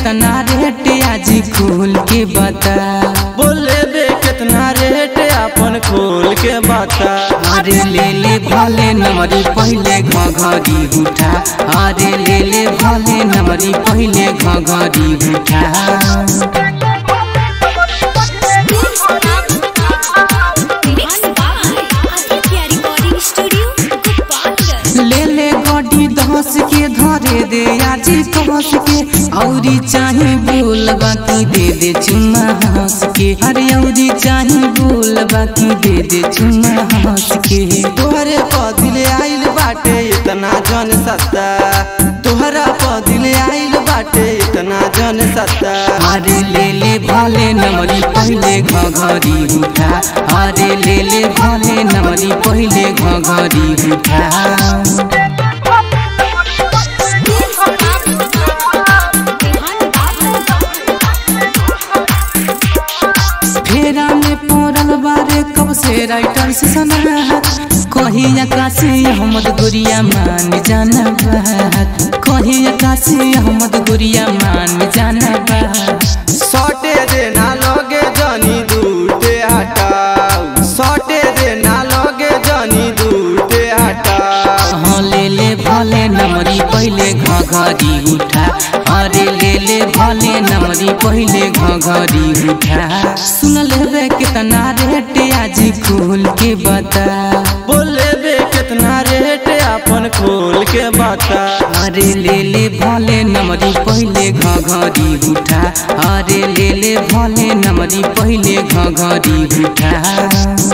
कितना रेट आज खोल के बता बोले बे कितना रेट अपन खोल के बता अरे ले ले भले नमरी पहले घघरी उठा अरे ले ले भले नमरी पहले घघरी उठा Mixed by Aditya Recording Studio, Gopalganj. ले ले गड्डी धस के धरे दे आज कस के औरी चाहे बोल बाकी दे दे चुम्मा हंस के अरे औरी चाहे बोल बाकी दे दे चुम्मा हंस के तोहरे पदिल आइल बाटे इतना जन सत्ता तोहरा पदिल आइल बाटे इतना जन सत्ता अरे ले ले भले नमरी पहले घघरी उठा अरे ले ले भले नमरी पहले घघरी उठा फेरा में पड़ल बारे कब से राइटर से सनाहत कहीं आकाशी अहमद गुरिया मान जाना बात कहीं आकाशी अहमद गुरिया मान जाना बात सटे देना लगे जनी दूटे हटाओ सटे देना लगे जनी दूटे हटाओ हाँ ले ले भले नमरी पहले घघरी उठा अरे ले ले भले नमरी पहले घघरी उठा सुन लेबे कितना रेट आज खोल के बता बोले बे कितना रेट अपन खोल के बता अरे ले ले भले नमरी पहले घघरी उठा अरे ले ले भले नमरी पहले घघरी उठा